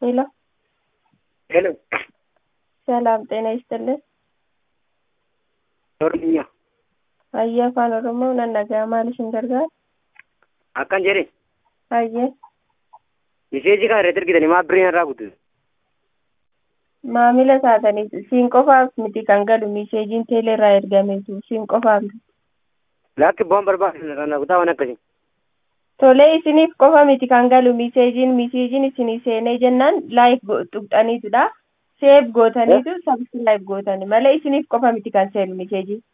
ሄሎ ሄሎ ሰላም ጤና ይስጥልን። ኦሮምኛ Hayyee afaan Oromoo nan dhaga'a maal isin gargaara? akkan jedhe Hayyee miseejii kana irratti argitanii maa birrii irraa kutu maamila taatanii siin qofaaf miti kan galu miseejiin teeleerraa ergameetu siin qofaaf lakki bu'aan barbaadu kana kutaa waan akkasii tolee isiniif qofa miti kan galu miseejiin miseejiin isinii seenee jennaan laayik tuqxaniitudha seef gootaniitu sabskiraayib gootani malee isiniif qofa miti kan seenu miseejiin